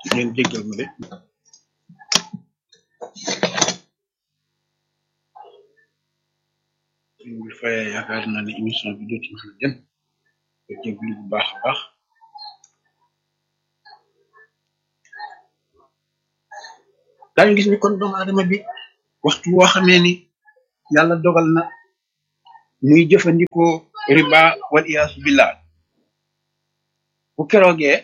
ngeen jéggal ma de suñ bi fayee yaakaar naa ne émission bi dootu mën a dem ko jéglu bu baax a baax daañu gis ni kon doomu aadama bi waxtu woo xamee ni yàlla dogal na muy jëfandikoo riba wal iyaasu billah bu keroogee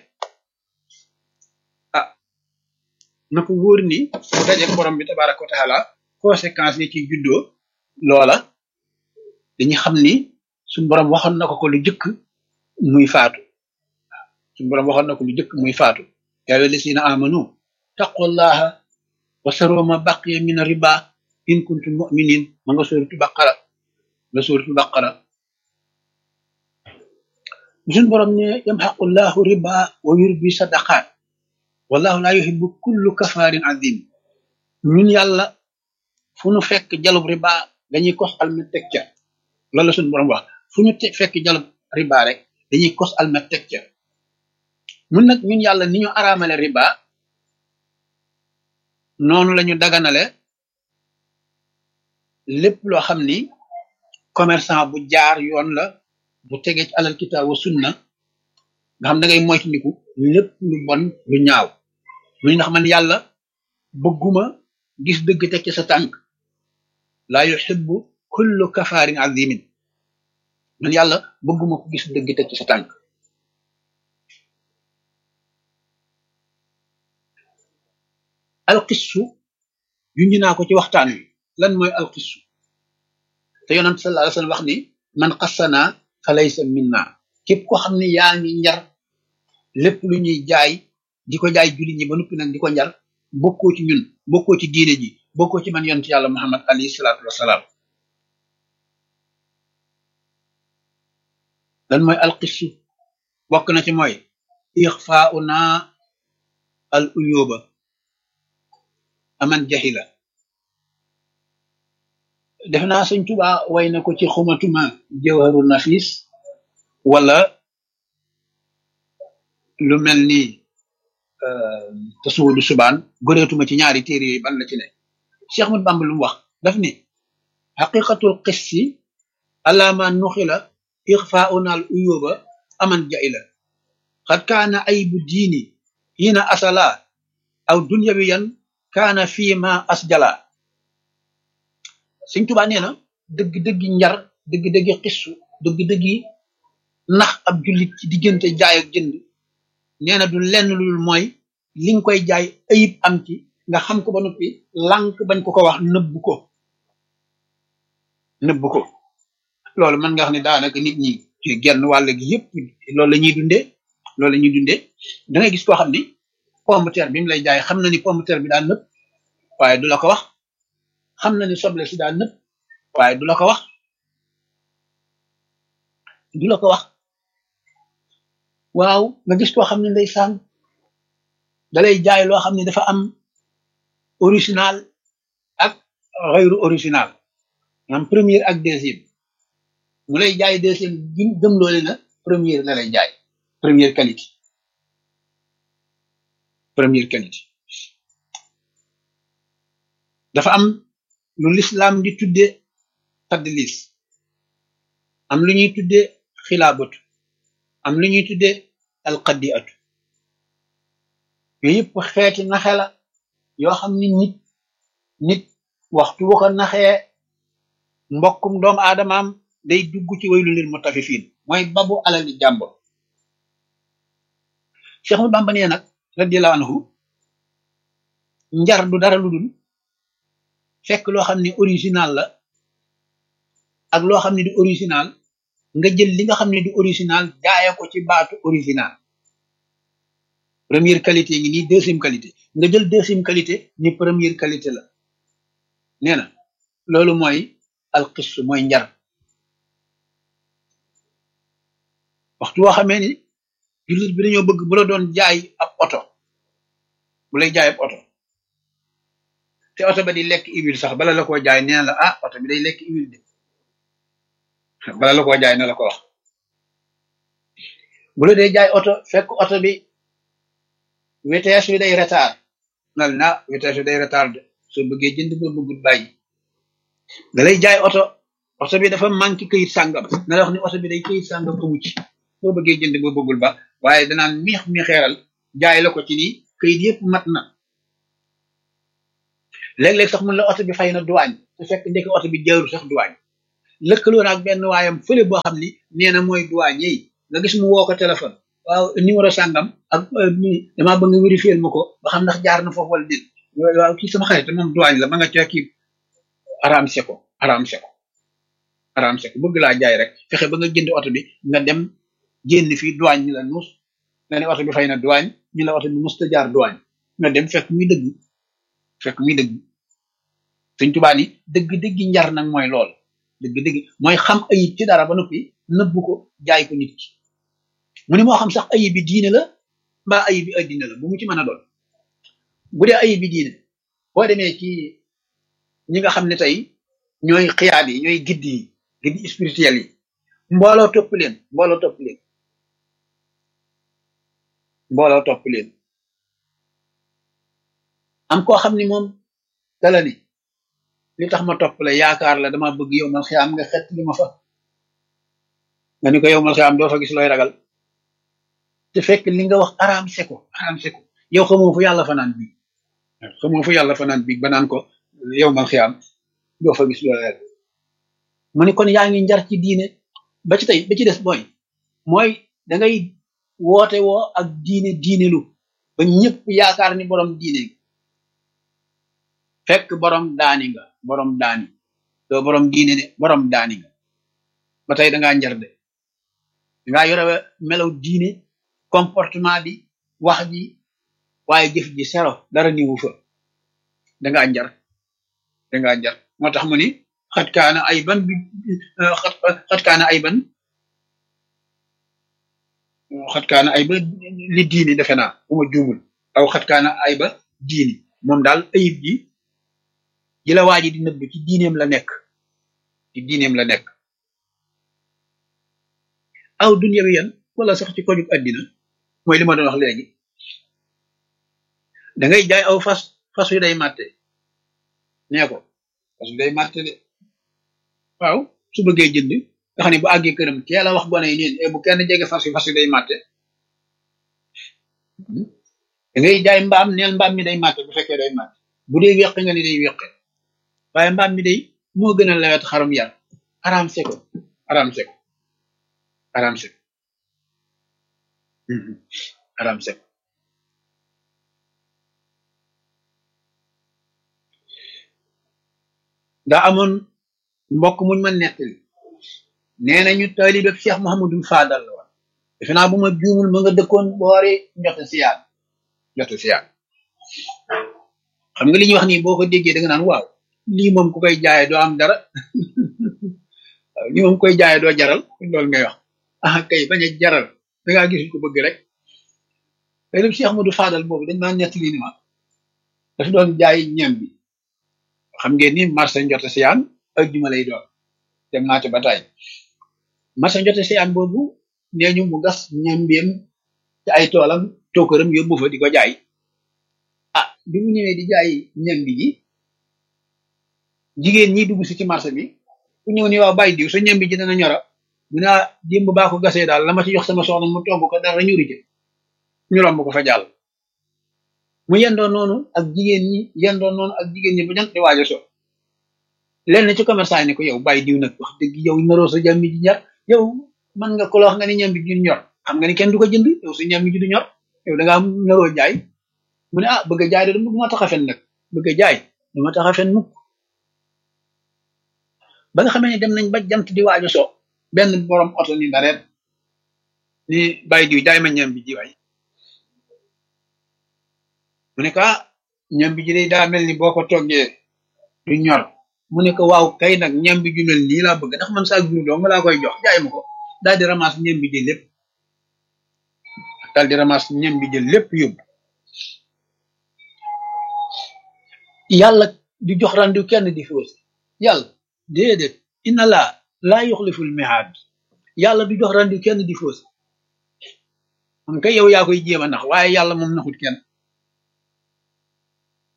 ah na ko wóor ni bu dajeek borom bi tabaraka wa taala conséquences yi ci juddoo loola dañu xam ni suñu borom waxoon na ko ko lu jëkk muy faatu suñu borom waxoon na ko lu jëkk muy faatu yaa ayyuha llazina amanu taqullaha wa saru ma baqiya min riba in kuntum mu'minin ma nga sóoratu baqara la sóoratu baqara suñu borom ne yamxaqullahu riba wa yurbi sadaqat wallahu la yuhibbu kullu kafarin azim ñun yàlla fu ñu fekk jalub riba dañuy kos almet teg ca loolu la suñu borom wax fu ñu te fekk jalub riba rek dañuy kos almet teg ca mun nag ñun yàlla ni ñu araamale riba noonu lañu daganale lépp loo xam ni commerçant bu jaar yoon la bu tegee ci alal kitaab wa sunna nga xam da ngay moytandiku lépp lu bon lu ñaaw lu ndax man yàlla bëgguma gis dëgg teg ci sa tànk laa yuhibbu kullu kafaarin azimin man yàlla bëgguma ko gis dëgg teg ci sa tànk alqissu junj naa ko ci waxtaan wi lan mooy alqissu te yonent sallallahu alayhi wasallam wax ni man xassana fa laysa minna képp ko xam ne yaa ngi njar lépp lu ñuy jaay di ko jaay jullit ñi ba noppi nag di ko njar bokkoo ci ñun bokkoo ci diine ji bokkoo ci man yonent yàlla muhammad alayhi salaatu wasalaam lan mooy alqissu bokk na ci mooy ixfauna al uyuba aman jahila def naa sëñ Tuubaa way na ko ci xumatuma jawharu nafis wala lu mel ni tasuwudu subaan goreetuma ci ñaari téere yooyu ban la ci ne Cheikh Ahmad Bamba lu mu wax daf ni xaqiqatul qissi alama nuxila ixfauna al uyuba aman jahila xad kaana aybu diini hina asala aw dunyawiyan kaana fii ma asjala Sëñ Tuubaa nee na dëgg-dëggi njar dëgg-dëggi xissu dëgg-dëggi nax ab jullit ci diggante jaay ak jënd nee na du lenn lu dul mooy li nga koy jaay ayib am ci nga xam ko ba noppi lànk bañ ko ko wax nëbb ko nëbb ko loolu mën nga wax ne daanaka nit ñi ci genn wàll gi yëpp loolu la ñuy dundee loolu la ñuy dundee da ngay gis koo xam ni pomme de terre bi mu lay jaay xam na ni pomme de terre bi daa nëpp waaye du la ko wax xam na ni soble si daa nëpp waaye du la ko wax du la ko wax waaw nga gis koo xam ne ndeysaan dalay jaay loo xam ne dafa am original ak xayru original am première ak deuxième mu lay jaay deuxième gim gëm loole na première la lay jaay première qualité première qualité dafa am lu lislaam di tudde tadlis am lu ñuy tudde xilaabatu am lu ñuy tudde alqadiatu yooyu yëpp xeeti naxe la yoo xam ni nit nit waxtu wu ko naxee mbokkum doomu aadamaam day dugg ci waylu lil mutaffifin mooy babu alali jàmbur Cheikh Ahmadu Bamba nee nag radiyallahu anhu njar du dara lu dul fekk loo xam ne original la ak loo xam ne du original nga jël li nga xam ne du original jaaye ko ci baatu original première qualité ngi nii deuxième qualité nga jël deuxième qualité ni première qualité la nee na loolu mooy alxis mooy njar waxtu woo xamee ni jullit bi dañoo bëgg bu la doon jaay ab oto bu lay jaay ab oto te oto ba di lekk huile sax bala la koo jaay nee na la ah oto bi day lekk huile de bala la koo jaay na la ko wax bu la dee jaay oto fekk oto bi vitesse bi day retard nal na vitesse bi day retard soo bëggee jënd boo bëggul bàyyi da lay jaay oto oto bi dafa manqué këyit sàngam na la wax ni oto bi day këyit sàngam amu ci boo bëggee jënd boo bëggul ba waaye danaan miix mi xeeral jaay la ko ci nii këyit yëpp mat na léeg-léeg sax mun la oto bi fay na duwaañ su fekk ndekk oto bi jaaru sax duwaañ lëkkaloo ak benn waayam fële boo xam ni nee na mooy duwaañ yi nga gis mu woo ko téléphone waaw numéro sàngam ak damaa bëgg nga vérifier ma ko ba xam ndax jaar na foofu wala déet waaw kii sama xarit moom duwaañ la ma nga ca kii aramse ko aramse ko aramse ko bëgg laa jaay rek fexe ba nga jënd oto bi nga dem génn fii duwaañ ñu la nuus nga ne oto bi fay na duwaañ ñu la oto bi musta jaar duwaañ nga dem fekk muy dëgg fekk muy dëgg suñ tubaa ni dëgg-dëgg njar nag mooy lool dëgg-dëgg mooy xam ayib ci dara ba noppi nëbbu ko jaay ko nit ki mu ne moo xam sax ayib bi diine la mbaa ayib bi addina la bu mu ci mën a doon bu dee ayib bi diine boo demee ci ñi nga xam ne tey ñooy xiyaat yi ñooy gidd yi gidd spirituel yi mbooloo topp leen mbooloo topp leen mbooloo topp leen am koo xam ni moom dala ni li tax ma topp la yaakaar la dama bëgg yow mal xiyaam nga xet li ma fa nga ni ko yow mal xiyaam doo fa gis looy ragal te fekk li nga wax araam seko araam seko yow xamoo fu yàlla fanaan biig xamoo fu yàlla fanaan biig ba naan ko yow mal xiyaam doo fa gis looy ragal mu ni kon yaa ngi njar ci diine ba ci tey ba ci des mooy mooy da ngay woote woo ak diine diine lu ba ñëpp yaakaar ni borom diine fekk borom daani nga borom daani doo borom diine de borom daani nga ba tey dangaa njar de dangaa yore melaw diine comportement bi wax ji waaye jëf ji sero dara niwu fa dangaa njar dangaa njar moo tax mu ni xat kaana ay ban bi xat kaana ay ban xat kaana ay ba li diini defe naa bu ma juumul aw xat kaana ay ba diini moom daal ayib ji ji la waa ji di nëbb ci diineem la nekk ci diineem la nekk aw dunyawi yan wala sax ci kojug addina mooy li ma doon wax léegi da ngay jaay aw fas fas wi day màtte nee ko fas wi day màtte de waaw su bëggee jënd nga xam ne bu àggee këram teel a wax gone yi neen bu kenn jege fas wi fas wi day màtte da ngay jaay mbaam neel mbaam mi day màtte bu fekkee day màtte bu dee weq nga ni day weqe waaye mbaam mi day moo gën a lewet xarum yar araam seko araam seko araam seko araam seko daa amoon mbokk muñ ma nettali nee nañu taalibe Cheikh Mouhamadou Fadal la woon defe naa bu ma juumul ma nga dëkkoon boori njote siyaan njote siyaan xam nga li ñuy wax nii boo ko déggee da nga naan waaw lii moom ku koy jaaye doo am dara waaw lii moom koy jaaye doo jaral loolu ngay wax ah kay bañ a jaral da ngaa gisul ko bëgg rek taalibe Cheikh Mouhamadou Fadal boobu dañ maa nettali ni ma dafa doon jaay ñam bi xam ngeen ni marché njote siyaan ajjuma lay doon dem naa ci ba tey marché njote siyaan boobu nee ñu mu gas ñambeem ci ay toolam tookaram yóbbu fa di ko jaay ah bi mu ñëwee di jaay ñambi ji jigéen ñi dugg si ci marché bi ku ñëw ni waaw bàyyi diw sa ñambi ji dana ñora mu ne démb baa ko gasee daal la ma ci jox sama soxna mu togg ko dara ñuri ci ñu romb ko fa jàll mu yendoo noonu ak jigéen ñi yendoo noonu ak jigéen ñi ba jant di waajo so lenn ci commerçant yi ne ko yow bàyyi diw nag wax dëgg yow naroo sa jàmmi ji ñor yow man nga ko la wax nga ni ñambi ji ñor xam nga ni kenn du ko jënd yow sa ñambi ji du ñor yow da ngaa naroo jaay mu ne ah bëgg a jaay de du ma tax a fen nag bëgg a jaay du ma tax a fen mukk ba nga xamee ne dem nañ ba jant di waajo so benn borom oto ni dareet ni bàyyi diw jaay ma ñambi ji waay mu ne ko ah ñambi ji day daa mel ni boo ko toggee du ñor mu ne ko waaw kay nag ñambi ju mel nii laa bëgg ndax man saa jur doo nga laa koy jox jaay ma ko daal di ramas ñambi ji lépp daal di ramas ñambi ji lépp yóbbu yàlla di jox randiw kenn di fausse yàlla déedéet inna laa laa yuxliful mihaad yàlla du jox randiw kenn di fausse xam kay yow yaa koy jéem a nax waaye yàlla moom naxut kenn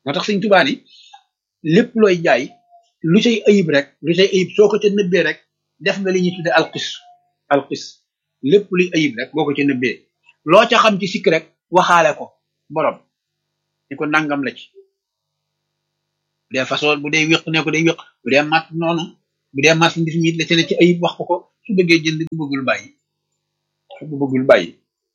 moo tax Sëñ Tuubaa ni lépp looy jaay lu cay ayib rek lu cay ayib soo ko ca nëbbee rek def nga li ñuy tudde alxis alxis lépp luy ayib rek boo ko ca nëbbee loo ca xam ci sikk rek waxaale ko borom ni ko nangam la ci bu dee façon bu dee wéq ne ko day wéq bu dee mat noonu bu dee marchandise mi la ca ne ci ayib wax ko ko su bëggee jënd bu bëggul bàyyi bu bëggul bàyyi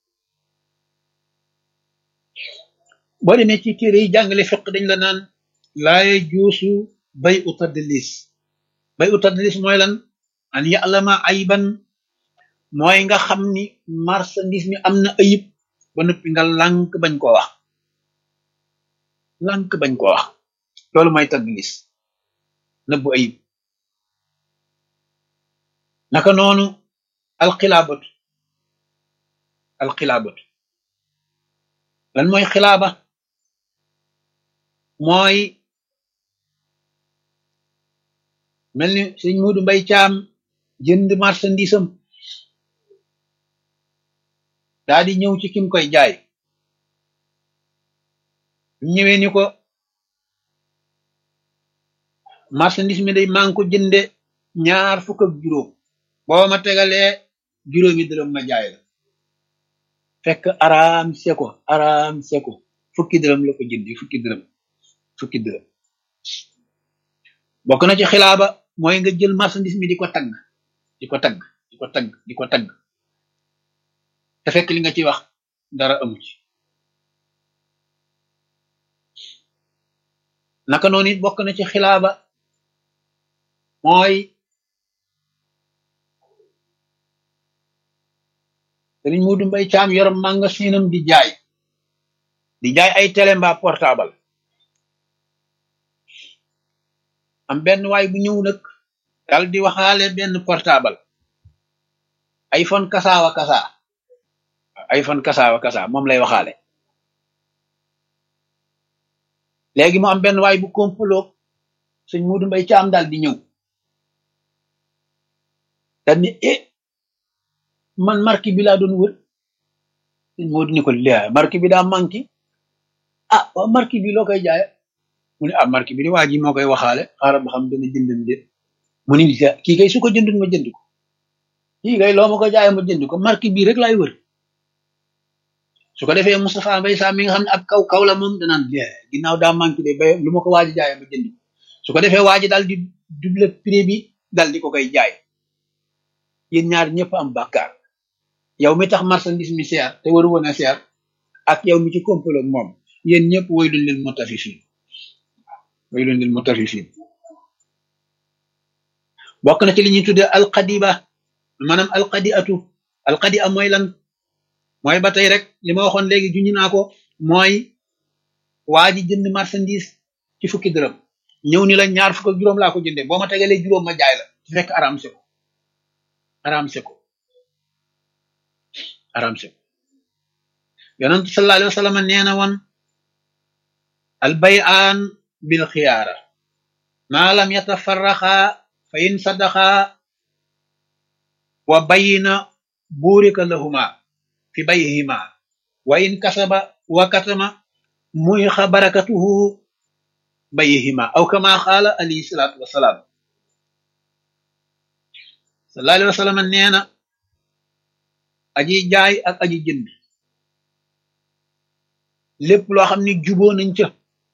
boo demee ci téere yi jàngale fiq dañ la naan laaye juusu bay u tadlis bay u tadlis mooy lan an ya'lama ayban mooy nga xam ni marchandise mi am na ayib ba noppi nga lànk bañ koo wax lànk bañ koo wax loolu mooy tadlis nëbbu ayib naka noonu alxilaabatu alxilaabatu lan mooy xilaaba mooy mel ni sëñ Muudu Mbay Caam jënd marchandise am daa di ñëw ci kim koy jaay ñëwee ni ko marchandise mi day maa ngi ko jënde ñaar fukk ak juróom boo ma tegalee juróomi dërëm ma jaay la fekk araam seko araam seko fukki dërëm la ko jëndi fukki dërëm fukki dërëm bokk na ci xilaaba mooy nga jël marchandise mi di ko tagg di ko tagg di ko tagg di ko tagg te fekk li nga ci wax dara amu ci naka noonu it bokk na ci xilaaba mooy sëriñ Muudu Mbay Caam yor magasinam di jaay di jaay ay télé mbaa portable am benn waay bu ñëw nag dal di waxaale benn portable iPhone kasaawa kasaa iPhone kasaawa kasaa moom lay waxaale léegi mu am benn waay bu komplo sëñ Muudu Mbay Caam daal di ñëw daal ni eh man marque bi laa doon wër sëñ Muudu ni ko laa marque bi daa manqué ah waaw marque bi loo koy jaaya mu ne ah marque bi di waa ji moo koy waxaale xaaral ba xam dana jëndam de mu ni kii kay su ko jëndul ma jënd ko kii kay loo ma ko jaaya ma jënd ko marque bii rek laay wër su ko defee Moustapha Mbay Sam mi nga xam ne ab kaw kaw la moom danaan ginnaaw daa manqué de ba lu ma ko waaji jaaya ma jënd ko su ko defee waaji daal di double prix bi dal di ko koy jaay yéen ñaar ñëpp am bàkkaar yow mi tax marchandise mi seer te waru woon a seer ak yow mi ci komplo moom yéen ñëpp woy luñ leen mutafifin woy luñ leen mutafifin bokk na ci li ñuy tudde alqadiba maanaam alqadiatu alqadia mooy lan mooy ba tey rek li ma waxoon léegi juñu naa ko mooy waa ji jënd marchandise ci fukki dërëm ñëw ni la ñaar fukk ak juróom laa ko jëndee boo ma tegalee juróom ma jaay la ci fekk aram se ko aram se ko aram se ko yonent sallallahu alayhi wa sallam nee na woon al bay'an bil xiyaara ma lam yatafarraqa fa in sadaqa wa bayina burika lahuma fi bayhima wa in kasaba wa katama muyixa barakatuhu bayhima aw kama qaala alayhi salaatu wasalaam sallallahu alayhi wa sallam nee na aji jaay ak aji jënd lépp loo xam ni juboo nañ ca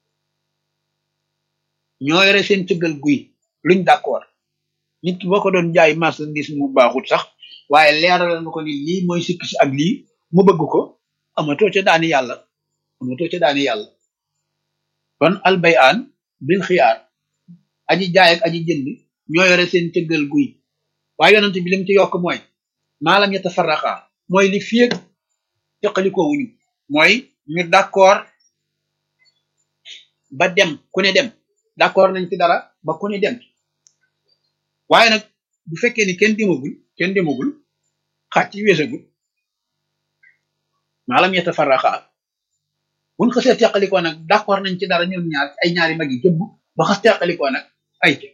ñoo yore seen cëggal guy luñ d'accord nit ki boo ko doon jaay marchandise mu baaxut sax waaye leeral na ko ni lii mooy sikk si ak lii mu bëgg ko amatoo ca daani yàlla amatoo ca daani yàlla kon albayaan bil xiyaar aji jaay ak aji jënd ñoo yore seen cëggal guy waaye yonent bi lim ci yokk mooy maalam yatafarraqa mooy li fieg teqalikoo wuñu mooy ñu d'accord ba dem ku ne dem d'accord nañ ci dara ba ku ne dem waaye nag bu fekkee ni kenn demagul kenn demagul xaaj ci weesagul maalam yatafarraqa buñ xasee teqalikoo nag d'accord nañ ci dara ñoom ñaar ay ñaari mag yi jëbb ba xas teqalikoo nag ay ci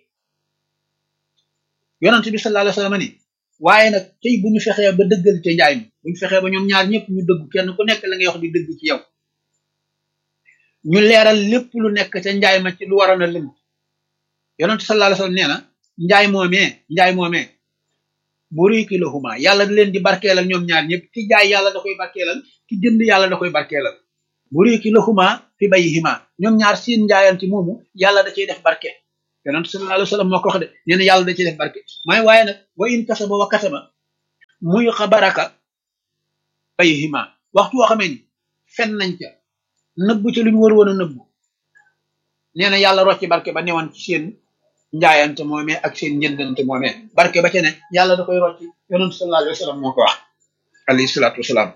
yonent bi sallallahu alayhi wasallam ni waaye nag tey bu ñu fexee ba dëggal ca njaay mi bu ñu fexee ba ñoom ñaar ñëpp ñu dëgg kenn ku nekk la ngay wax di dëgg ci yow ñu leeral lépp lu nekk ca njaay ma ci lu waroon a lëm yonent sallallahu alayhi wasallam nee na njaay moomee njaay moomee buriki lahuma yàlla da leen di barkeelal ñoom ñaar ñëpp ki jaay yàlla da koy barkeelal ki jënd yàlla da koy barkeelal buriki lahuma fi bayhima ñoom ñaar seen njaayanti moomu yàlla da ciy def barke yonent sallallahu alayhi wasallam moo ko wax de nee na yàlla da ciy def barke may waaye nag wa in kasaba wa kasaba muy xabaraka bayhima waxtu woo xamee ni fen nañ ca nëbbu ca lu ñu war woon a nëbbu nee na yàlla rocci barke ba newoon ci seen njaayante moomee ak seen njëndante moomee barke ba ca ne yàlla da koy rocci yonent sallallahu alayhi wasallam moo ko wax alayhi salaatu wasalaam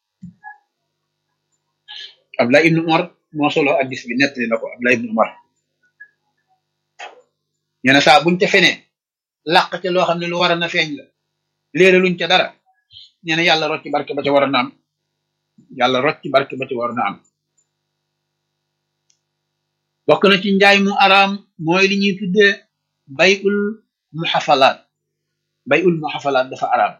Abdullah ibnu Umar moo solo addis bi nettali na ko Abdullah ibnu Umar nee na saa buñ ca fenee làq ca loo xam ne lu war a na feeñ la léere luñ ca dara nee na yàlla rocci barke ba ca war a na am yàlla rocci barke ba ca war na am bokk na ci njaay mu araam mooy li ñuy tuddee bayul muxafalaat bayul muxafalaat dafa araam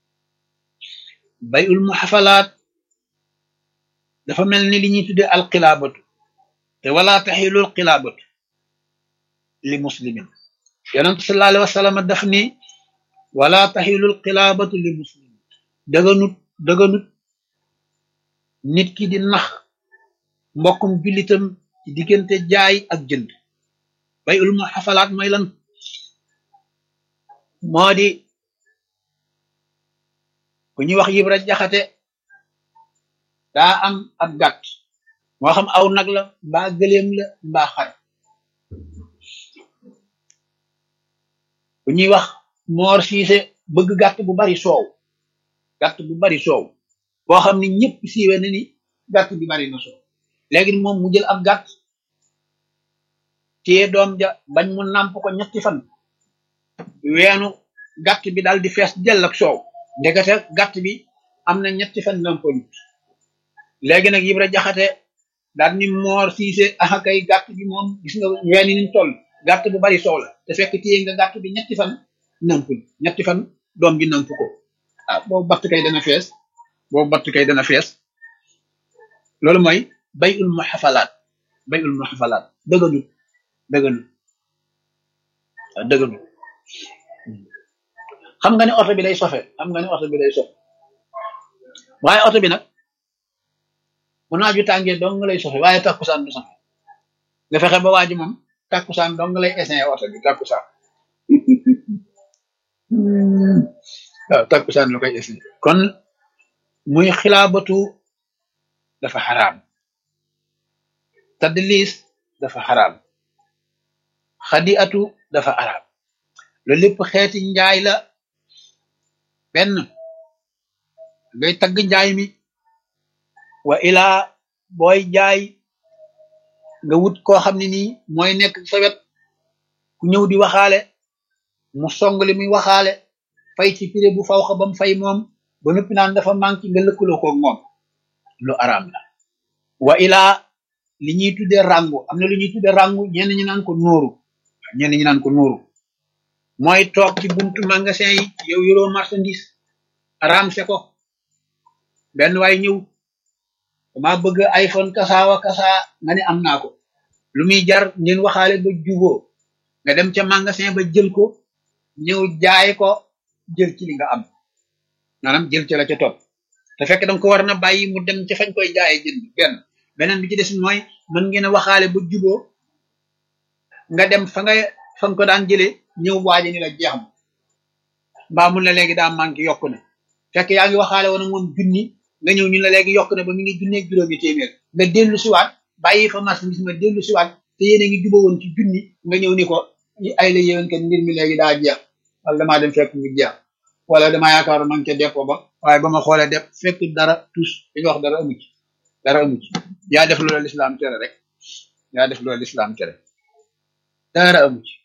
bayul muxafalaat dafa mel ni li ñuy tuddee alxilaabatu te wala taxilul xilaabatu li muslimin yonent sallallahu alayhi wa sallam daf ni wala taxilul xilaabatu li muslimin dëganut dëganut nit ki di nax mbokkum jullitam ci diggante jaay ak jënd bay ul mu xafalaat mooy lan moo di ku ñuy wax yibra jaxate daa am ab gàtt moo xam aw nag la mbaa gëléem la mbaa xar ku ñuy wax moor siise bëgg gàtt bu bari soow gàtt bu bari soow boo xam ni ñëpp siiwe na ni gàtt bi bari na soow léegi moom mu jël ab gàtt téye doom ja bañ mu nàmp ko ñetti fan weenu gàtt bi daal di fees dell ak soow ndekete gàtt bi am na ñetti fan nàmpalut léegi nag Ibra Jaxate daal ni moor siise aha kay gàtt bi moom gis nga ween yi niñ toll gàtt bu bari soow la te fekk téye nga gàtt bi ñetti fan nàmpul ñetti fan doom bi nàmp ko ah boobu batt kay dana fees boobu batt kay dana fees loolu mooy bay ul muxafalaat bay ul muxafalaat dëgganut dëgganut waaw dëgganut xam nga ne oto bi day sofe xam nga ne oto bi day sofe waaye oto bi nag bu naaju tàngee dong nga lay sofe waaye takkusaan du sofe nga fexe ba waa ji moom takkusaan dong nga lay essayer oto bi takkusaan waaw takkusaan la koy essayer kon muy xilaabatu dafa xaraam tadlis dafa xaraam xadiatu dafa xaraam loolu lépp xeeti njaay la benn ngay tagg njaay mi wa ilaa booy jaay nga wut koo xam ne nii mooy nekk sa wet ku ñëw di waxaale mu song li muy waxaale fay ci prix bu faw xa bam fay moom ba noppi naan dafa manqué nga lëkkaloo koog moom lu araam la wa ilaa li ñuy tudde rangu am na lu ñuy tudde rangu ñenn ñi naan ko nóoru ñenn ñi naan ko nóoru mooy toog ci buntu magasin yi yow yoroo marchandise araam se ko benn waay ñëw dama bëgg iPhone kasaawa kasaa nga ne am naa ko lu muy jar ngeen waxaale ba juboo nga dem ca magasin ba jël ko ñëw jaay ko jël ci li nga am maanaam jël ci la ca topp te fekk danga ko war na bàyyi mu dem ca fañ koy jaayee jënd benn beneen bi ci des mooy mën ngeen a waxaale ba juboo nga dem fa nga fa nga ko daan jëlee ñëw waaji ni la jeex ma mbaa mun la léegi daa manqué yokku na fekk yaa ngi waxaale woon moom junni nga ñëw ñu la léegi yokk na ba mi ngi junneeg juróomi téeméer nga dellu siwaat bàyyi fa marchandise ma dellu siwaat te yéen a ngi juba woon ci junni nga ñëw ni ko ay la yéwén kat mbir mi léegi daa jeex wala damaa dem fekk mu jeex wala damaa yaakaar man ca dépôt ba waaye ba ma xoolee def fekk dara tous li nga wax dara amu ci dara amu ci yaa def loolu lislaam tere rek yaa def loolu lislaam tere dara amu ci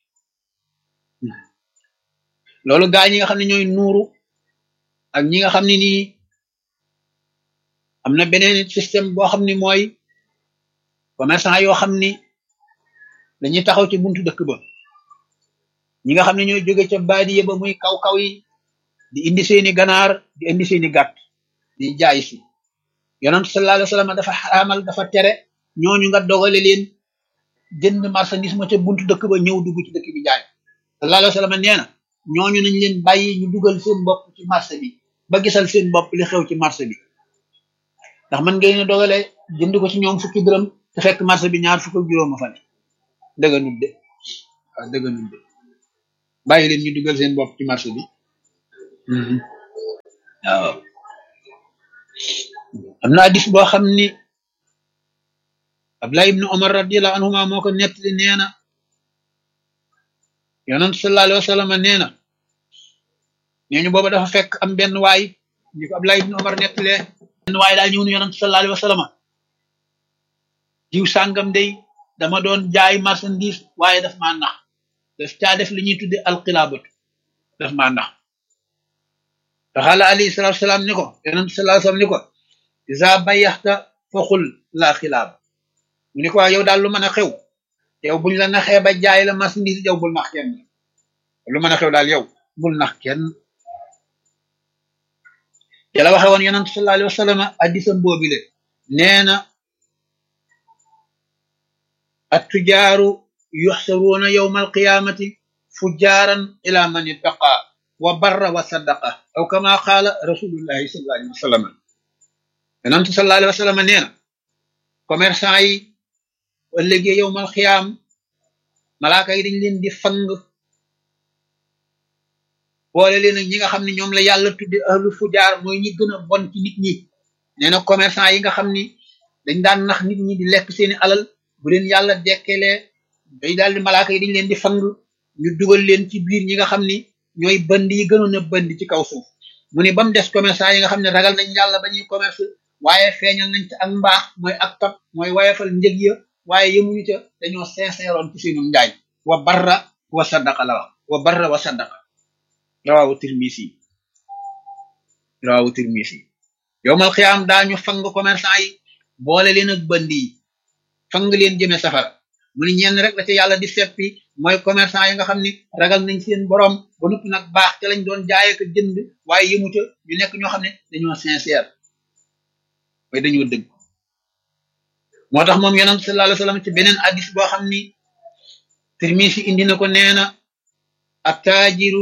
loolu gaa ñi nga xam ne ñooy nuuru ak ñi nga xam ne nii am na beneen système boo xam ne mooy commerçant yoo xam ni dañuy taxaw ci buntu dëkk ba ñi nga xam ne ñooy jóge ca baadiye ba muy kaw-kaw yi di indi seeni ganaar di indi seeni gàtt di jaay si yonent sallallahu alayhi wasallam dafa xaraamal dafa tere ñooñu nga dogale leen jënd marchandise ma ca buntu dëkk ba ñëw dugg ci dëkk bi jaay sallallahu alayhi wa sallam nee na ñooñu nañ leen bàyyi ñu dugal seen bopp ci marché bi ba gisal seen bopp li xew ci marché bi ndax man ngeen dogale jënd ko ci ñoom fukki dërëm te fekk marché bi ñaar fukk ak juróom a fa ne dëgga nut de waaw dëgga nut de bàyyi leen ñu dugal seen bopp ci marché bi waaw am na hadis boo xam ni Abdullah ibnu Umar radiyallahu anhuma moo ko nettali nee na yonent sallallahu alayhi wa sallam nee na nee ñu booba dafa fekk am benn waay ñu ko Abdullah ibnu Umar nettalee benn waay daa ñëw ni yonent sallallahu alayhi wa sallam jiw sàngam day dama doon jaay marchandise waaye daf maa nax daf caa def li ñuy tudde alxilaabatu daf maa nax taxaala alayhi salatu wasalaam ni ko yonent sallallahu alayhi wa sallam ni ko isa bayaxta foxul laa xilaab mu ni ko waa yow daal lu mën a xew yow buñ la naxee ba jaay la marchandise yow bul nax kenn lu mën a xew daal yow bul nax kenn yàlla waxe woon yonent sallallahu alayhi wa sallam addisam boobile nee na attujaaru yuxsaruuna yowma alqiyaamati fujjaaran ila man ittaqa wa barra wa saddaqa aw kama qaala rasulullahi sallallahu alayhi wa sallam yonent sallallahu alayhi wa sallam nee na commerçant yi ëllëgee yowmal xiyaam malaaka yi dañ leen di fang boole leen ak ñi nga xam ne ñoom la yàlla tudde ahlu fujaar mooy ñi gën a bon ci nit ñi nee na commerçant yi nga xam ni dañ daan nax nit ñi di lekk seeni alal bu leen yàlla dekkelee day daal di malaaka yi dañ leen di fang ñu dugal leen ci biir ñi nga xam ni ñooy bënd yi gënoon a bënd ci kaw suuf mu ni ba mu des commerçant yi nga xam ne ragal nañ yàlla ba ñuy commerce waaye feeñal nañ ci ak mbaax mooy ak tab mooy wayefal njëg ya waaye yemuñu ca dañoo sincèreoon ci seenu njaay wa barra wa saddaqa la wax wa barra wa saddaqa rawaawu tirmisi rawaawu tirmisi yowmal xiyaam daañu fang commerçant yi boole leen ak bënd yi fang leen jëme safara mu ni ñenn rek la ca yàlla di seppi mooy commerçant yi nga xam ni ragal nañ seen borom ba noppi nag baax ca lañ doon jaay ak jënd waaye yëmu ca ñu nekk ñoo xam ne dañoo sincère mooy dañoo dëgg moo tax moom yonent sallallahu alayhi wasallam ci beneen hadis boo xam ni Tirmisi indi na ko nee na attaajiru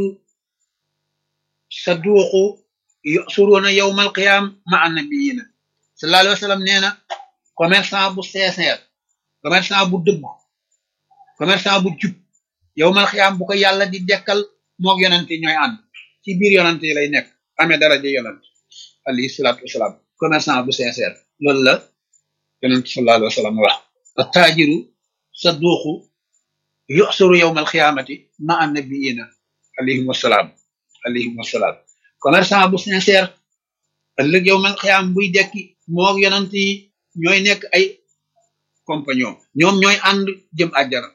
saduuqu yusuruuna yawmal qiyaam ma annabiyina sallallahu alayhi wasallam nee na commerçant bu sincère commerçant bu dëgg commerçant bu jub yawmal qiyaam bu ko yàlla di dekkal moog yonent yi ñooy ànd ci biir yonent yi lay nekk amee daraja yonent alayhi salaatu wasalaam commerçant bu sincère loolu la yonent sallallahu alayhi wa sallam wax attaajiru saduuqu yusuru yawma alxiyaamati ma annabiyina alayhim wasalaam alayhim wasalaam commerçant bu sincère ëllëg yawma alxiyaam buy dekki moog yonent yi ñooy nekk ay compagnon ñoom ñooy ànd jëm àjjana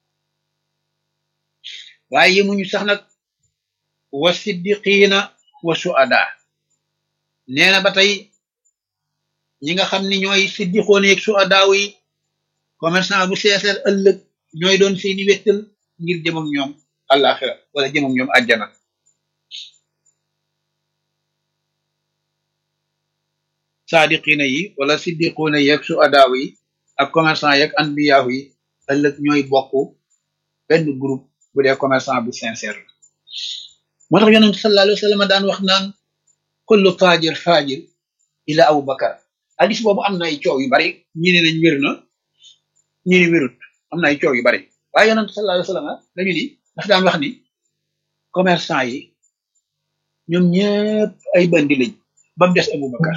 waaye yemuñu sax nag wa siddiqiina wa suada nee na ba tey ñi nga xam ni ñooy siddixoon yeeg su adaaw yi commerçant bu seeseer ëllëg ñooy doon seeni wettal ngir jëm ak ñoom àllaaxira wala jëm ak ñoom àjjana saadiqina yi wala siddixoona yeeg su adaaw yi ak commerçant yeeg anbiyaahu yi ëllëg ñooy bokk benn groupe bu dee commerçant bu sincère la moo tax yonent sallallahu alayhi wa sallam daan wax naan kullu taajir faajir ila abu bakar hadis boobu am na ay coow yu bari ñi ne nañ wér na ñi ne wérut am na ay coow yu bari waaye yonent sallallahu alayhi wasallam dañu ni dafa daan wax ni commerçant yi ñoom ñëpp ay bandi lañ ba mu des Aboubacar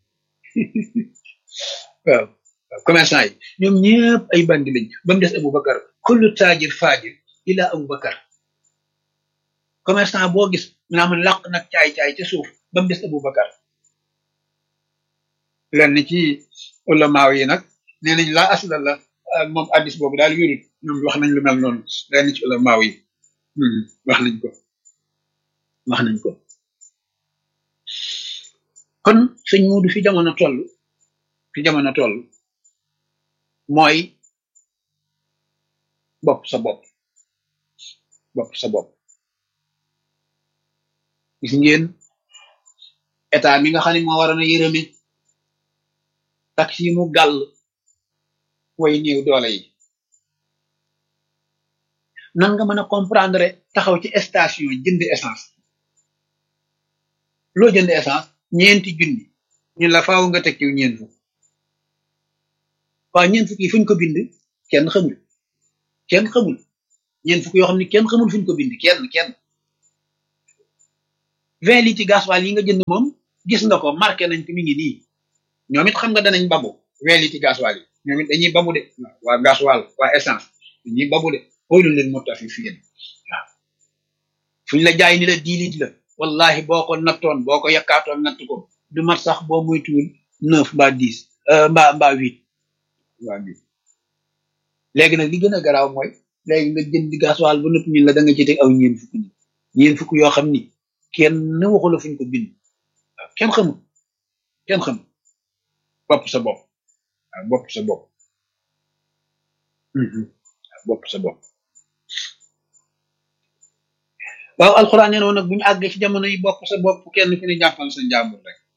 waaw waaw commerçant yi ñoom ñëpp ay bandi lañ ba mu des Aboubacar kullu taajir faajir ila Aboubacar commerçant boo gis naa man làq nag caay-caay ca suuf ba mu des Aboubacar lenn ci ulamaaw yi nag nee nañ laa asla la moom addis boobu daal wérut ñoom wax nañ lu mel noonu lenn ci ulamaaw yi wax nañ ko wax nañ ko kon sëñ Muudu fi jamono toll fi jamono toll mooy bopp sa bopp bopp sa bopp gis ngeen état mi nga xam ne moo waroon a yërëme tax yi mu gàll way néew doole yi nan nga mën a comprendre taxaw ci station jënd essence loo jënd essence ñeenti junni ñu la faaw nga teg ci ñeent fukk waaw ñeent fukk yi fuñ ko bind kenn xamul kenn xamul ñeent fukk yoo xam ne kenn xamul fuñ ko bind kenn kenn vingt litres gasoil yi nga jënd moom gis nga ko marqué nañ ko mi ngi nii ñoom it xam nga danañ babu vingt litres gasoil yi ñoom it dañuy babu de waa gasoil waa essence dañuy babu de xoolul leen moo tax fi fii waaw fuñ la jaay ni la dix litres la wallahi boo ko nattoon boo ko yakkaatoon natt ko du mat sax boo muytuwul neuf mbaa dix mbaa mbaa huit waa bi léegi nag li gën a garaaw mooy léegi nga jënd gasoil ba nëpp ñun la da nga ci teg aw ñeen fukk ni ñeen fukk yoo xam ni kenn waxu la fuñ ko bind waaw kenn xamul kenn xamul bopp sa bopp waaw bopp sa bopp waaw bopp sa bopp waaw alxuraan nee na woon nag bu ñu àggee ci jamono yi bopp sa bopp kenn ku ne jàppal sa njàmbur rek